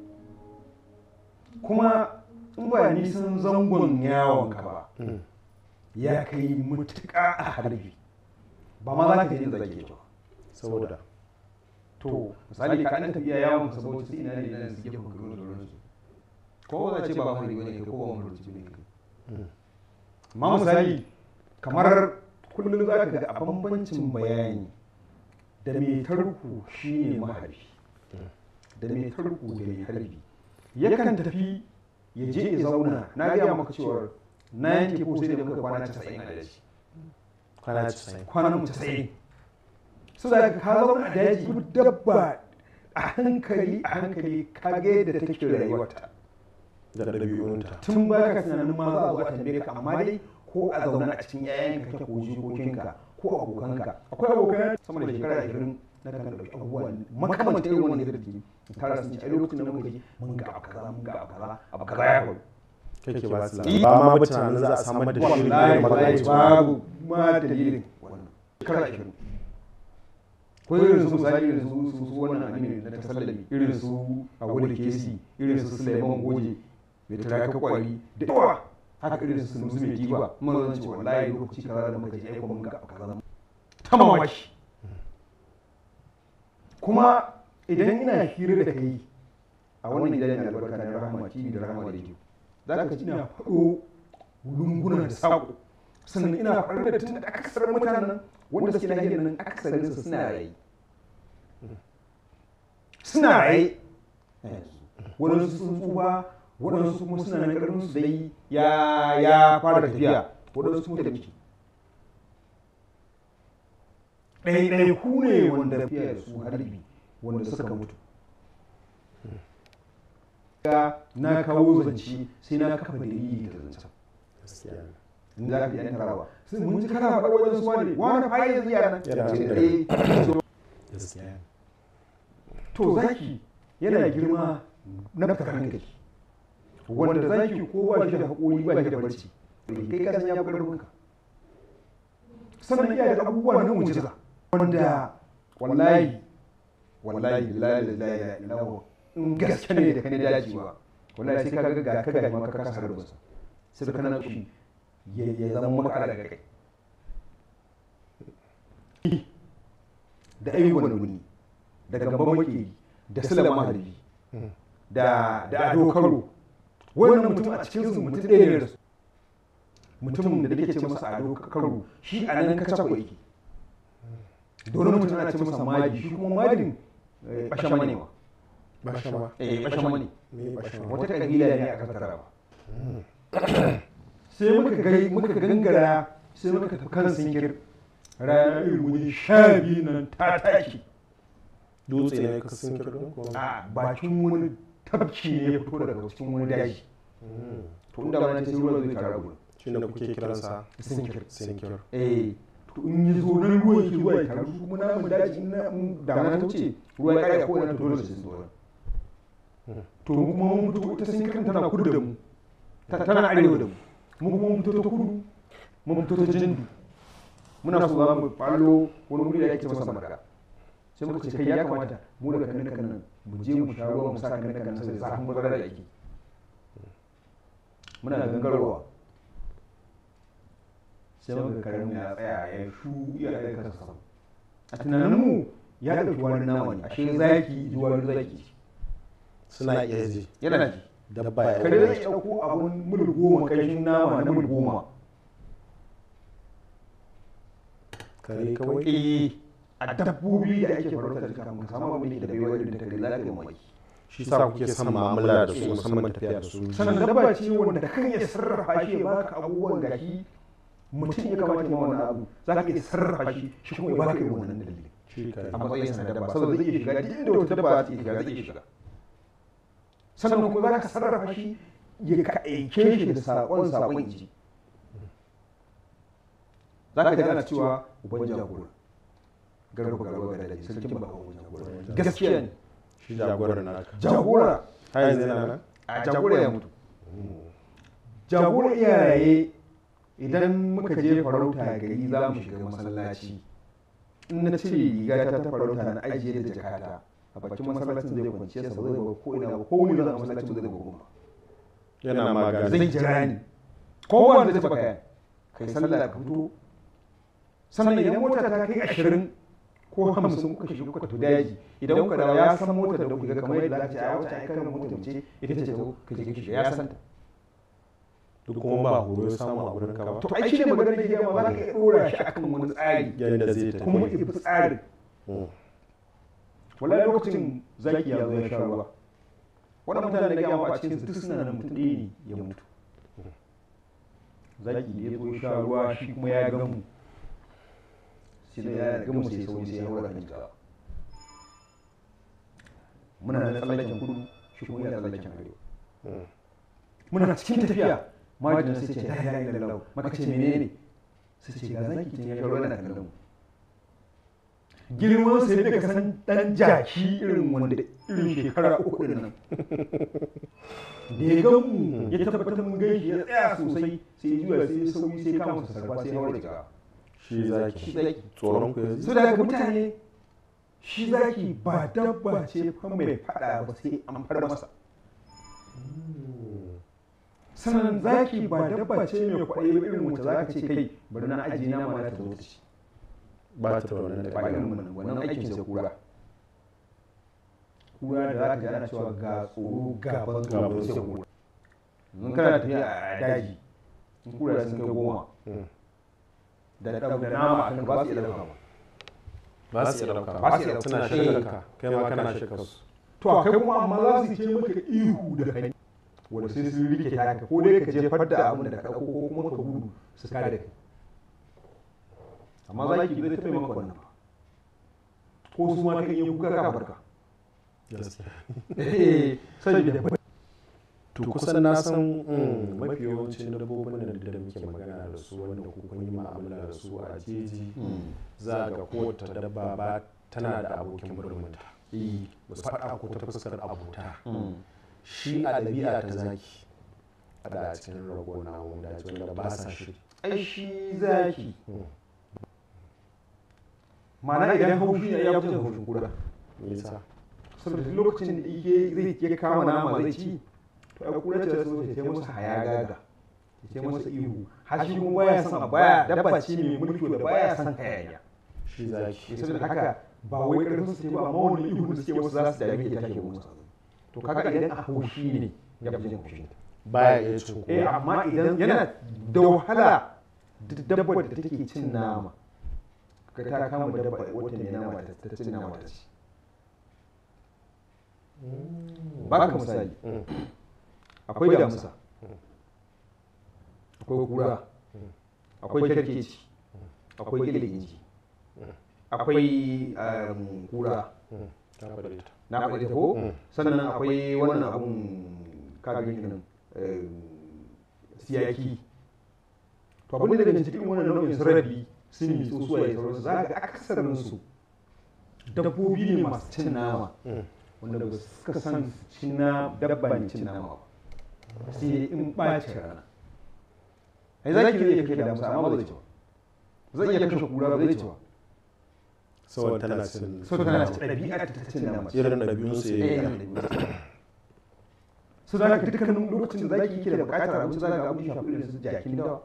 kuma in ba nisan zangon yawon ka ba ya kai mutuƙa a harbi ba ma za ka yi zage ba saboda to misali ka ɗan tafiya yawon ka saboda sai ina ne ina su gefen ka da sauransu ko za ce ba mahari wani kai ko ba mahari ne kai amma misali kamar kullum za ka ga a bambancin bayani da mai tarku shi ne mahari da mai tarku da mai harbi yakan tafi ya je ya zauna na gaya maka cewar na yanke ko sai da muka kwana 90 a daji kwana 90 kwanan mu 90 su da ka zauna a daji duk dabba a hankali a hankali ka ga yadda take rayuwarta da ɗabi'unta tun ba ka tunanin ma za a zo a tambaye ka amma dai ko a zauna a cikin yayanka kake ko jikokinka ko abokanka akwai abokan sama da shekara 20 na kan ɗauki abubuwa makamantar irin wani zirgi tara sun ce a lokacin da muka ji mun ga abu kaza mun ga abu kaza abu kaza ya faru kake ba su labari ba ma ba tunanin za a samar da shirin da wallahi ya magana wallahi cewa babu ma dalilin wannan shekara 20 ko irin su misali irin su su su wannan aminu na tasallami irin su a wani kesi irin su suleiman goje mai turaka kwari da yawa haka irin su nusu mai diba mun zan ce wallahi lokaci kaza da muka je aiko mun ga abu kaza ta mamaki kuma idan ina hira da kai a wannan gidan mai albarka na rahama tv da rahama radio za ka ji ina faɗo lunguna da saƙo sannan ina faɗar da tun da akasarin mutanen wanda suke nahiyar nan akasarin su suna raye suna raye waɗansu sun tsufa waɗansu kuma suna nan ƙarfin su dai ya ya fara tafiya waɗansu kuma tafi ɗaiɗaiku ne wanda tafiya da su harbi wanda suka mutu ga na kawo zance sai na kafa dalili da zancen gaskiya ne. in za ka yi yan tarawa sai mun ji kana faɗa wajen su wani wani fa yanzu yana Yana ce nan. eh gaskiya ne. to zaki yana girma na fitar hankali wanda zaki ko ba shi da haƙori ba shi da barci kai ka san ya fi ƙarfinka sannan iya da abubuwa na mujiza wanda wallahi wallahi lillahi lillahi la ilaha in gaske ne da kane dacewa wallahi sai ka ga ga ka ga ma ka kasa harbinsa sai ka nan kushi ya ya zama maka daga kai da ayyukan wuni da gaban makeri da sulama harbi da da ado karo wannan mutum a cikin su mutum ɗaya ne da su mutumin da nake ce masa ado karo shi a nan kaca ko yake don mutum ana ce masa maji shi kuma majin bashama ne ma Bashama. eh bashama ne Me bashama? wata kabila ne a kasar taraba sai muka gai muka gangara sai muka tafi kan sinkir ranar irin wani sha biyu nan ta tashi Dutse ne ka sun kirin ko? a bakin wani tafki ne ya fito daga cikin wani daji to inda wani sai ruwa zai tara gudu Shi ne kuke kiransa sinkir sinkir. eh to in yi zo nan ruwa yake zuwa ya taru su kuma namun daji in na in damuna ta wuce ruwa ya kare ko ina to dole sai zuwa to mu kuma mun fito ita sinkir tana kudu da mu ta- tana arewa da mu mu kuma mun fito ta kudu mun fito ta jindu muna so za mu fallo wani wuri da ake masa marka sai muka ce kai ya kamata mu daga kan kan nan mu je mu sha ruwa mu sa kan kan nan sai zafin bazara da ake muna gangarowa sai muka karin ya tsaya ya shu ya ɗaga kansa sama a tunanin mu ya ɗauki wani nama ne ashe zaki ji wani zaki Suna iya ji. yana ji Dabba ya kare zai ɗauko abun mil goma ƙarshen nama na mil goma Kare kawai. eh a dabbobi da ake farauta da suka mun samu abin da bai wani da kare za ka yi mamaki Shi sa kuke son mu'amala da su musamman tafiya da su. sannan dabba ce wanda kan iya sarrafa shi ya baka abubuwan gashi mutum ya kamata ma wani abu za ka iya sarrafa shi shi kuma ya baka irin wannan dalilin Shi kare. a matsayin sa na dabba saboda zai iya shiga duk inda wata dabba za ta iya shiga zai iya shiga sannan kuma za ka sarrafa shi ya ka aike shi da saƙon saƙon ji za ka ji ana cewa uban jagora garba garba da daji sarkin baka uban jagora gaskiya ne Shi jagorar naka. jagora Har yanzu yana nan? a jagora ya mutu jagora iyaye idan muka je farauta gari za mu shiga masallaci in na cire rigata ta farauta na ajiye da jakata a bakin masallacin zai kwanciya sa zai ba ko ina ba ko wani zan a masallacin zai ba goma yana magana zai jira ni ko wanda zai baka yan kai sallah ka fito sannan idan mota ta kai ashirin ko hamsin kuka shiga kuka tafi daji idan kuka dawo ya san motar da kuka ga kamar yadda za ta ce a wata aikar motar ce ita ce ta ka je ka shiga ya san ta duk kuma ba horo ya samu a gurin ka ba to ai shi ne maganar da ke gama za ka iya ɗora shi akan wani tsari yadda zai tafi kuma ya fi tsarin Mm. wallahi lokacin zaki ya zo ya sha ruwa wannan mutane da gama a cikin su duk suna nan mutum ɗaya ne ya mutu zaki da ya zo ya sha ruwa shi kuma ya gamu shi ne ya gamu sai sauri sai ya haura kan jika muna nan tsallaken kudu shi kuma yana tsallaken arewa muna cikin tafiya majina sai ce la ilaha illallah maka ce menene sai ce ga zaki tun ya sha ruwa yana kallon mu girman sai daga san dan jaki irin wanda irin shekara uku din nan da ya gan mu ya tabbatar mun gan shi ya tsaya sosai sai ya juya sai ya sauyi sai ya kama sa sarfa sai ya haura daga shi zaki tsoron ku yanzu su da ga mutane shi zaki ba dabba ce fa mai fada ba sai an far masa sannan zaki ba dabba ce mai kwaɗayi ba irin wacce za ka ce kai bari na ajiye nama na ta zo ta ci ba ta da wannan ba da irin wannan wannan aikin sai kura kura da za ka ji ana cewa ga tsoro gaban gaban sai kura in kana tafiya a daji in kura sun kai goma da da da nama a kan ba su iya dauka ba ba su iya dauka Ba su iya dauka. suna shakka kai ma kana shakka su to a kai kuma amma za su ce maka ihu da kai wanda sai sun rike taka ko dai ka jefar da abin da ka dauko ko kuma ka gudu su kare kai amma za ki zai taɓa maka wannan ba ko su ma kan yi kuka ka barka gaskiya eh saboda to kusan na san mm, mafi yawancin dabbobin nan da muke magana da su wanda ku kun yi ma'amala da su a jeji za ga kowace dabba ba tana da abokin murmunta ba su faɗa ko ta fuskar abota shi a ɗabi'a ta zaki a da a cikin rago na wanda wanda ba sa shi ai shi zaki ma'ana idan haushi ne ya fi jin haushin kura nisa saboda duk lokacin da yake zai ke kama nama zai ci to a kura ce so ta masa hayagaga ta masa ihu har shi kuma baya son a baya dabba ce mai mulki da baya son hayaniya shi zaki shi saboda haka ba wai karfin su ce ba amma wani ihu da suke wasu za su dame ke take musu to kaga idan a haushi ne ya fi jin haushin ta baya iya cin eh kowa amma idan yana da wahala duk dabbar da take cin nama ka ta kama dabba wata mai nama ta ta cin nama ta ci ba ka misali akwai damusa akwai kura akwai kerkeci akwai gilginji akwai um, kura ta faɗi ta na faɗi ta ko sannan akwai wannan abun kagin nan eh, siyaki to abin da daga cikin wannan nau'in su rabi sun yi so suwaye sauransu za ga akasarin su dabbobi ne masu cin nama wanda ba su suka san cin na dabba ne cin nama ba sai dai in ɓaci rana ai za ki iya kashe damusa amma ba zai ci ba zai iya kashe kura ba zai ci ba saboda tana cin so tana ci ɗabi'a ta cin nama irin ɗabi'unsu ya yi su za ka dukkanin lokacin da zaki ke da bukatar abinci za ka abin shafi irin su jakin dawa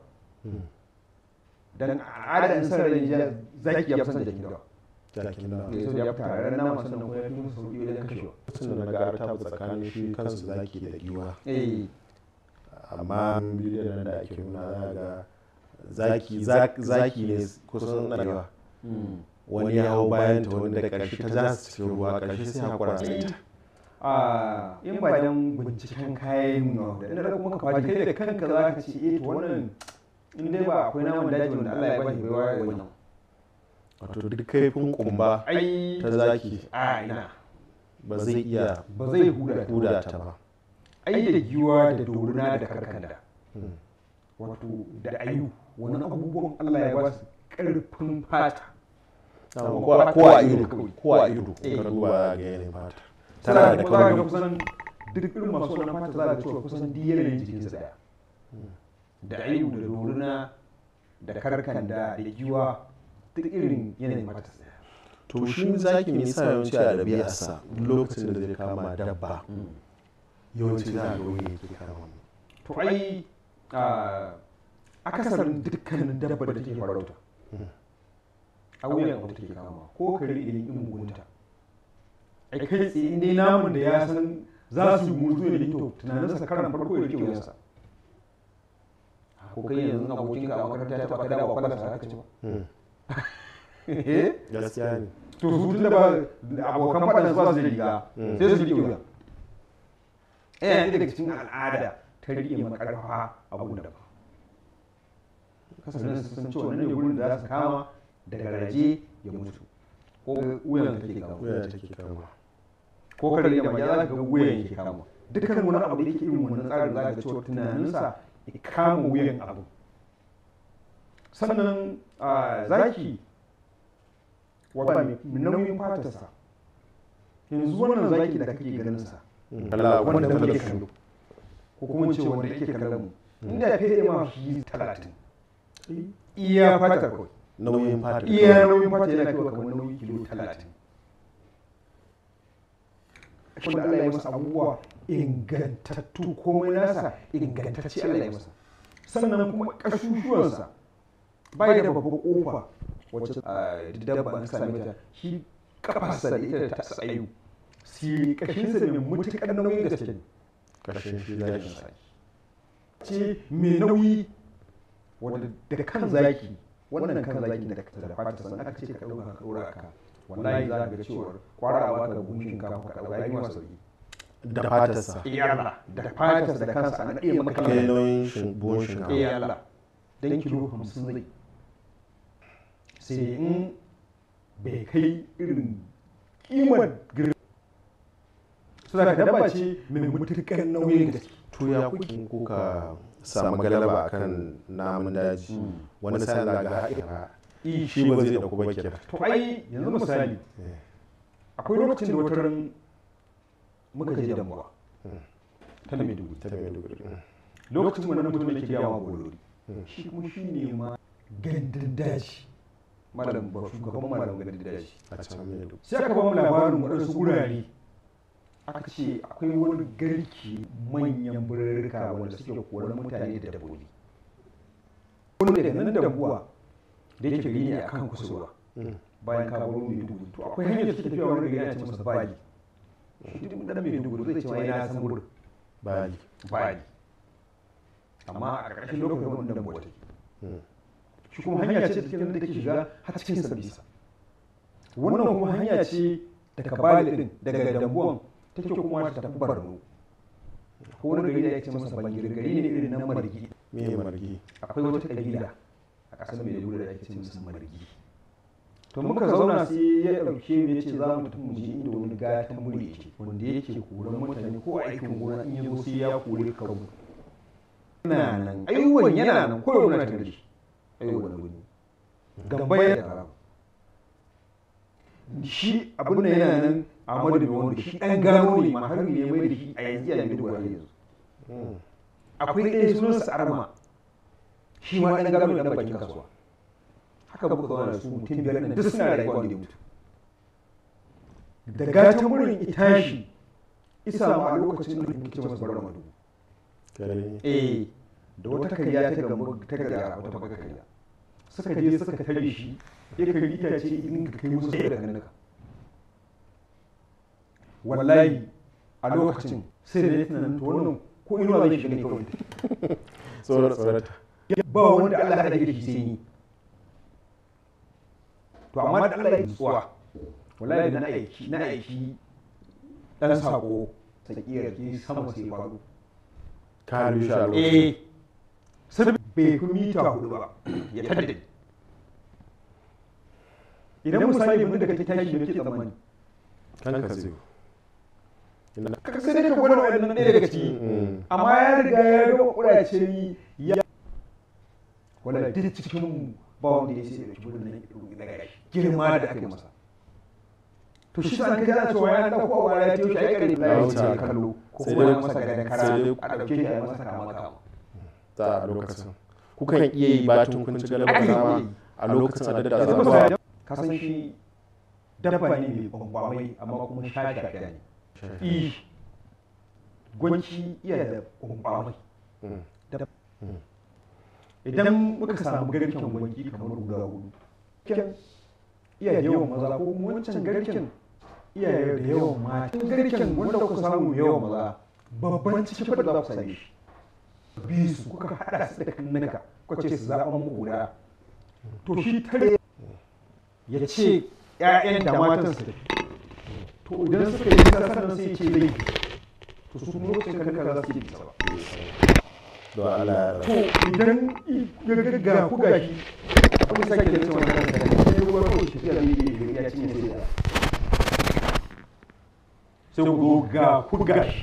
dan al'ada in san rai ja- zaki ya fi san jakin dawa jakin da ne so ya fi tare nama sannan kuma ya fi musu sauki wajen kashewa lokacin da na ga ta tsakanin shi kansu zaki da giwa eh amma bidiyon nan da ake nuna za ga zaki zak- zaki ne kusan narewa wani ya hau bayan ta wani da ƙarshe ta za su cikin ruwa ƙarshe sai haƙura da ita a in ba dan binciken kayan mu da da kuma ka faɗi kai da kanka za ka ce eh to wannan in dai ba akwai naman daji wanda Allah ya ba shi baiwa ya wannan wato duk kaifin kumba ai ta zaki a ina ba zai iya ba zai huda ta huda ta ba ai da giwa da doruna da karkanda wato da ayu wani abubuwan Allah ya ba su ƙarfin fata ko a- ko a ido ko a ido ka duba ga yanayin fata tana da kuma za ka ga kauri kusan duk irin masu wannan fata za ka cewa kusan duk yanayin jikinsa daya da ayu da doruna da karkanda da giwa duk irin yanayin mata su daya to shi zaki mai sa yawanci a ɗabi'arsa lokacin da zai kama dabba yawanci za a ga wuya yake kama to ai a akasarin dukkanin dabba da take farauta a wuyan abu take kama ko kare idan in mugunta ai kai tsaye in dai namun da ya san za su mutu ya to tunaninsa karan farko ya rike wuyansa ko kai yanzu abokin ka a makaranta ya taba ka dawo kwallon sa haka ce ba eh gaskiya ne to su tun da ba abokan faɗan su ba su da riga sai su rike wuya eh ne daga cikin al'ada ta rike makarfa abu da ba kasanin su san cewa nan ne gurin da za su kama da garaje ya mutu ko wuyan da take kama wuya take kama ko kare da mai za ka ga wuyan yake kama dukkan wani abu da yake irin wannan tsarin za ka ga cewa tunaninsa ya kama wuyan abu sannan a zaki wata mai nauyin fatarsa yanzu wannan zaki da kake ganin sa Allah wanda wanda muke muke kallo ko kuma ce wanda yake kallon mu inda ya fiye ma shi talatin iya fatar kawai nauyin fata iya nauyin fata yana kawai kamar nauyin kilo talatin wanda Allah ya masa abubuwa ingantattu komai nasa ingantacce Allah ya masa sannan kuma kashushuwansa bai da babbar kofa wacce a dabba an same ta shi kafarsa da ita da ta tsayu si kashinsa mai mutukar nauyin gaske ne karshen shi zaki ce mai nauyi wanda da kan zaki wannan kan zaki da da fata sannan aka ce ka dauka ka dora ka wallahi za ka ga cewa kwarawa ka buhun shinkafa ka dauka yi masa sauki da fatarsa iyalla da fatarsa da kansa na ɗaya maka kai nauyin shin- buhun shinkafa iyalla dan kilo hamsin zai sai in bai kai irin kimar girin suna ka dabba ce mai mutukar nauyin gaske to ya kuke kuka samu galaba akan namun daji wani sa'in za ga haɗe shi ba zai ɗauko ba kira to ai yanzu misali akwai lokacin da wata ran muka je damuwa ta maiduguri ta maiduguri lokacin wannan mutum yake yawa bolori shi kuma shi ne ma gandun daji malam ba shugaban malam gandun daji a can maiduguri sai aka ba mu labarin waɗansu wurare aka ce akwai wani garki manyan birrika wanda suke koran mutane da dabbobi wani daga nan dabuwa da yake gari ne a kan kusurwa bayan ka baro mai dubu to akwai hanyar da suke tafiya wani gari ana ce masa bali shi duk dan mai dubu zai ce ma yana san gurin bali bali amma a ƙarshen lokacin wannan dabuwa take shi kuma hanya ce da take da take shiga har cikin sabisa wannan kuma hanya ce daga bali din daga dambuwan take kuma ta tafi barno ko wani gari da ya ce masa bangire gari ne irin na margi me margi akwai wata kabila a ƙasar mai da ake ce musu margi to muka zauna sai ya ɗauke mu ya ce za mu tafi mu je inda wani gatan muri yake wanda yake koran mutane ko aikin gona in ya zo sai ya kore ka mu yana nan aiwon yana nan ko yana tare da shi aiwon wani gamba ya da shi abin da yana nan Ahmadu bai wanda shi ɗan gano ne ma har ne mai da shi a yanzu a Maiduguri yanzu akwai ɗaya sunansa Arma shi ma ɗan gano ne ɗan bakin kasuwa haka muka zauna da su mutum biyar nan duk suna rayuwa da mutu da gatan wurin itashi isa ma a lokacin da muke ce masa bar madu kare eh da wata kariya ta gamba ta gara wata baka kariya suka je suka tare shi ya kai itace in ka kai musu da ganinka wallahi a lokacin sai da ya tunanin to wannan ko inuwa zai shiga ne kawai tsoron tsorata ba wanda Allah ya rage shi sai ni to amma da Allah ya tsuwa wallahi da na aiki na aiki dan sako sakiyar ki sama sai faru ka rushe a lokacin eh sai bai fi mita hudu ba ya tadda idan misali mun daga tashi ne ke tsammani kan ka zai ina ka sai dai ka gwada waɗannan ɗaya daga ciki Mm. amma ya riga ya gama ƙurace ni ya wala duk cikin mu ba wanda ya sai da kibin nan daga girma da aka yi masa to shi san kaji ana cewa ya dauko a wara ta yi ai kare la ya wuce kallo ko Sai kuma dai- ya masa gadan sai kara dai- a dauke shi a yi masa kama kama ta a lokacin kukan iya yi batun kun ci galaba Aka kaza yi. a lokacin a dadda yanzu zabuwa misali ka san shi dabba ne mai kwankwamai amma kuma shafi da ne i gwanci iya da kwankwamai Dab- idan muka samu garken gwanki kamar guda hudu garken iya da yawan maza ko kuma wancan garken iya da yawan mata garken wanda kuka samu mai yawan maza babban cikin fada za ku same shi biyu su kuka hada su da kannuka kuka ce su zaɓa muku guda to shi tare ya ce ‘ya'yan da matan su tafi to idan suka yi nisa sannan sai ya ce zai to su kuma lokacin kannuka za su yi bisa ba don Allah to idan ya gagga ku gashi abin da sake da cewa wannan da sai ya ruwa kawai tafiya da yi ya cinye sai ya sai ku zo ga ku gashi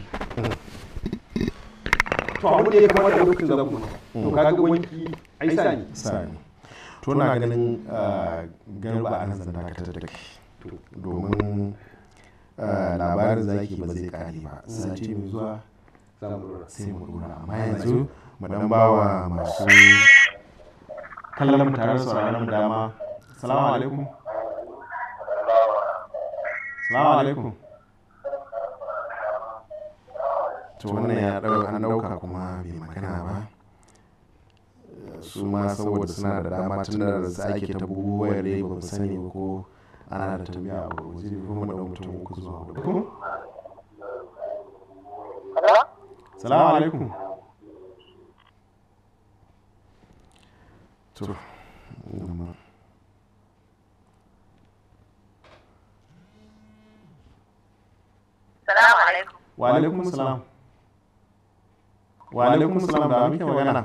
to abu da ya kamata lokacin da ku to kaga wanki ai sa ne sani to na ganin ah, garba a nan zan dakatar da kai domin ah, labarin zaki ba zai kare ba sati mai zuwa sai mu dora amma yanzu mu dan bawa masu kallon mu tare da sauraron mu dama salamu alaikum salamu alaikum to wannan ya dau an dauka kuma bai magana ba su ma saboda suna da dama tun da su ake ta bugu wayar dai ba mu sani ba ko ana da tambaya a waje ko mu da mutum uku zuwa hudu ko salamu alaikum to mm, Salamu alaikum. wa alaikum salam wa alaikum salam da muke magana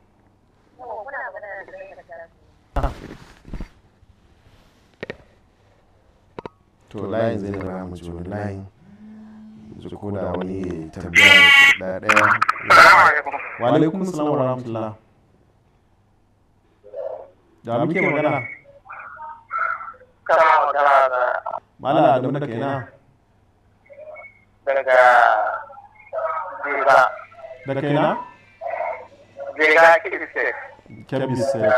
to layin zai da mu ji wani layin ji ko da wani tambaya da daya wa alaikum salam wa rahmatullah da muke magana Kana magana da mala adamu da kaina daga Jega. da kaina Jega Kiriste. kebis sai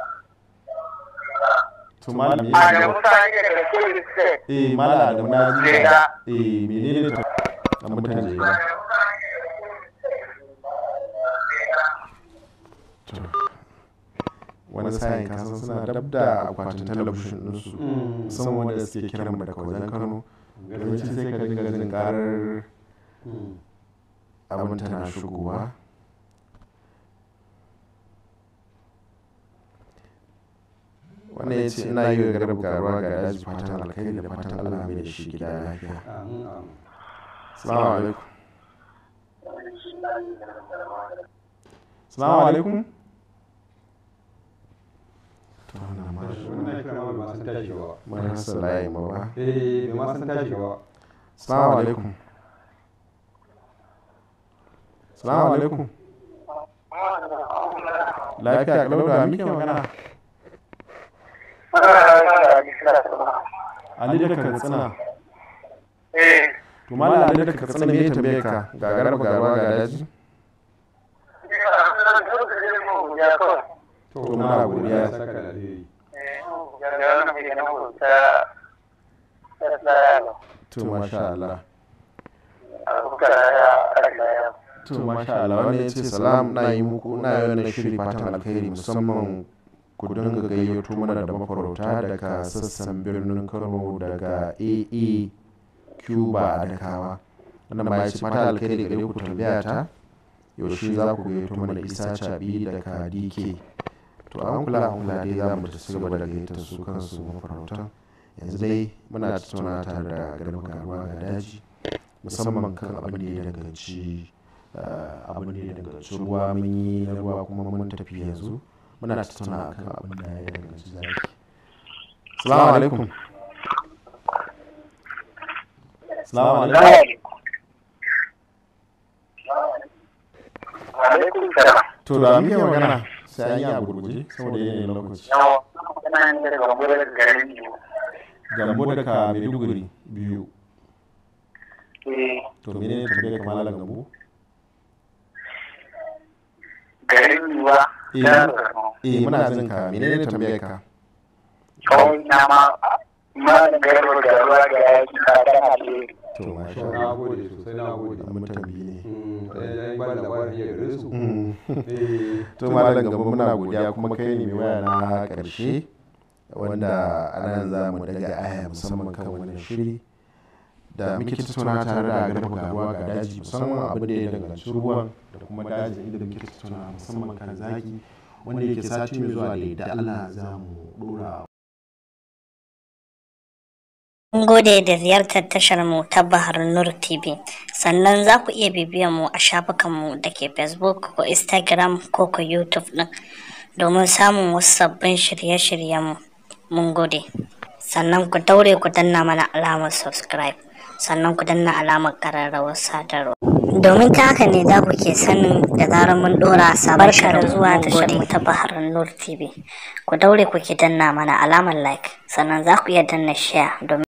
to malam A da ya mutane daga Kiriste. eh mala adamu na ji Jega. eh menene ta a mutane jega To, wani sa'in kasan suna dab da akwatin talabishin ɗinsu musamman wanda suke kiran mu daga wajen kano yawanci sai ka dinga jin karar abin tana shigowa wannan ya ce ina yi wa garba garuwa ga daji fatan alkhairi da fatan allah mai da shi gida lafiya salamu alaikum salamu alaikum to wannan ma shi wannan kira ma bai ma san tashi ba marasa layi ma ba eh bai ma san tashi ba salamu alaikum salamu alaikum lafiya kalau da muke magana ali da katsina Eh, to malam ali da katsina me ya tambaye ka ga garba garuwa ga daji ya kawai. to muna godiya. ya saka da alheri Ya da wannan mai ganin ta ta tsaya. to masha Allah A kuka ya ƙarfa ya. to masha Allah wanda ya ce salam na yi muku na yi wannan shiri fatan alkhairi musamman ku dinga gayyato mana da mafarauta daga sassan birnin Kano daga AE Cuba a Dakawa wannan ma ya ce fatan alkhairi gare ku tambaya ta yaushe za ku gayyato mana Isa Chabi daga DK to an kula an kula dai za mu ci gaba da gayyatar su kansu mafarautan yanzu dai muna tattauna tare da garba garuwa ga daji musamman kan abin da ya danganci eh, abin da ya danganci ruwa mun yi na ruwa kuma mun tafi yanzu muna tattauna kan abin da ya danganci zaki salamu alaikum salamu alaikum Alaikum salam. to da muke magana sai an yi a gurguje saboda yanayin lokaci Yawa, kana yin daga wurin garin biyu. gambo daga maiduguri biyu Eh, to menene tambayar kamar gambo garin yiwa Eh. na Borno. eh muna jin ka menene tambayar ka Kawai na ma ma garba da ruwa da yaki ka ta alheri. to masha na Allah gode sosai na gode mun tambayi ne Mm, ɗaya ya ba da labarin ya gare su Mm. Eh, to malam gaba muna godiya kuma kai ne mai waya na karshe wanda anan za mu daga aya musamman kan wannan shiri da muke tattauna tare da garba garuwa ga daji musamman abin da ya danganci ruwan da kuma dajin inda muke tattauna musamman kan zaki wanda yake sati mai zuwa da yadda Allah za mu dora Mun gode da ziyartar tashar mu ta Bahar Nur TV. Sannan za ku iya bibiyar mu a shafukan mu da ke Facebook ko Instagram ko ko YouTube din domin samun wasu sabbin shirye-shiryen mu. Mun gode. Sannan ku daure ku danna mana alamar subscribe. Sannan ku danna alamar ƙararrawar sadarwa. Domin ta haka ne za ku ke sanin da zarar mun dora sabon shirin zuwa tashar mu ta Bahar Nur TV. Ku daure ku ke danna mana alamar like. Sannan za ku iya danna share domin